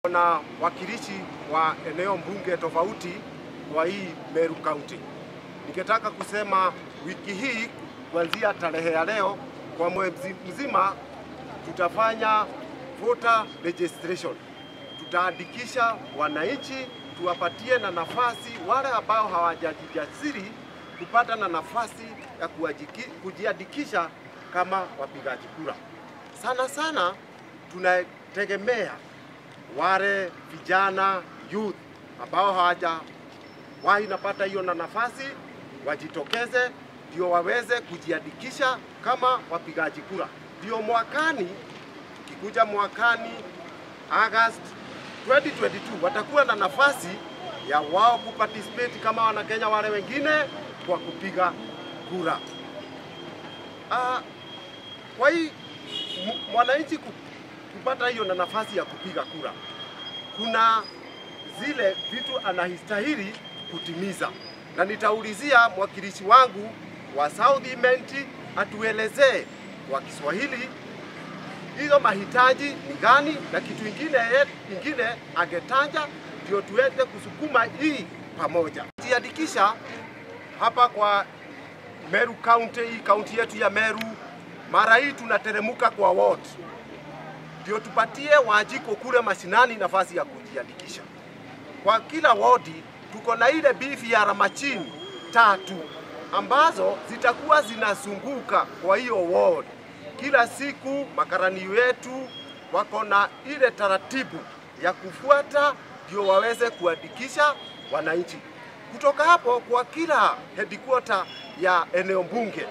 na wakilishi wa eneo mbunge tofauti kwa hii Meru County. Ningetaka kusema wiki hii kuanzia tarehe ya leo kwa mwezi mzima tutafanya voter registration. Tutaandikisha wananchi, tuwapatie na nafasi wale ambao hawajajisajili kupata na nafasi ya kuajiki- kujiandikisha kama wapigaji kura. Sana sana tunategemea wale vijana youth ambao hawajawahi napata hiyo na nafasi wajitokeze, ndio waweze kujiandikisha kama wapigaji kura, ndio mwakani, kikuja mwakani August 2022 watakuwa na nafasi ya wao kuparticipate kama wanakenya wale wengine kwa kupiga kura. Ah, kwa hii m- mwananchi ku- kupata hiyo na nafasi ya kupiga kura, kuna zile vitu anastahili kutimiza, na nitaulizia mwakilishi wangu wa South Imenti atuelezee kwa Kiswahili hizo mahitaji ni gani, na kitu ingine ingine angetaja, ndio tuweze kusukuma hii pamoja. Jiandikisha hapa kwa Meru County, hii kaunti yetu ya Meru, mara hii tunateremuka kwa ward, ndio tupatie Wajiko kule mashinani nafasi ya kujiandikisha. Kwa kila wodi tuko na ile BVR machine tatu ambazo zitakuwa zinazunguka kwa hiyo ward kila siku. Makarani wetu wako na ile taratibu ya kufuata ndio waweze kuandikisha wananchi. Kutoka hapo kwa kila headquarter ya eneo bunge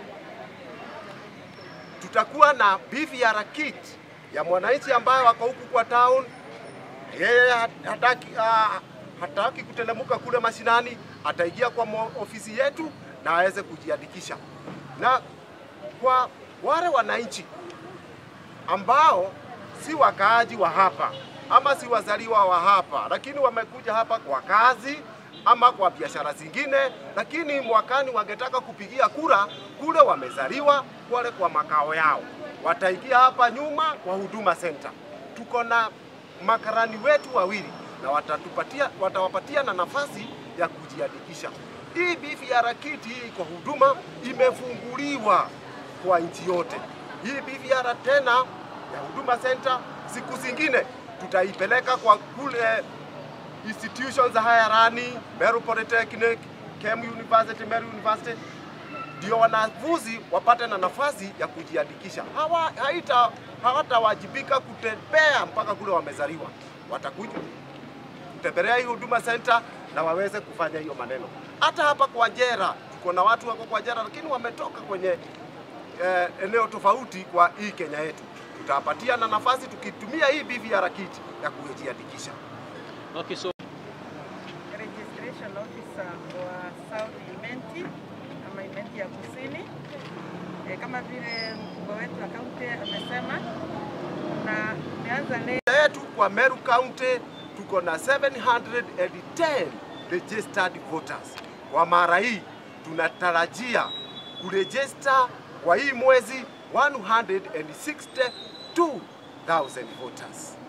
tutakuwa na BVR kit ya mwananchi ambaye wako huku kwa town, yeye hataki, uh, hataki kutelemuka kule mashinani, ataingia kwa mo- ofisi yetu na aweze kujiandikisha. Na kwa wale wananchi ambao si wakaaji wa hapa ama si wazaliwa wa hapa, lakini wamekuja hapa kwa kazi ama kwa biashara zingine, lakini mwakani wangetaka kupigia kura kule wamezaliwa kule kwa makao yao, wataingia hapa nyuma kwa Huduma Center. Tuko na makarani wetu wawili na watatupatia, watawapatia na nafasi ya kujiandikisha. Hii BVR kit hii kwa huduma imefunguliwa kwa nchi yote. Hii BVR tena ya Huduma Center siku zingine tutaipeleka kwa kule institutions za higher learning, Meru Polytechnic, KEM University, Meru University, ndio wanafunzi wapate na nafasi ya kujiandikisha. Hawa haita hawatawajibika kutembea mpaka kule wamezaliwa, watakuja kutembelea hii Huduma Center na waweze kufanya hiyo maneno. Hata hapa kwa Jera tuko na watu wako kwa Jera, lakini wametoka kwenye eh, eneo tofauti kwa hii Kenya yetu. Tutawapatia na nafasi tukitumia hii BVR kit ya kujiandikisha. Okay, so registration officer wa South Imenti ama Imenti ya Kusini. E, kama vile mkubwa wetu wa kaunti amesema, na tumeanza leo yetu kwa Meru County tuko na 710 registered voters. Kwa mara hii tunatarajia kurejista kwa hii mwezi 162,000 voters.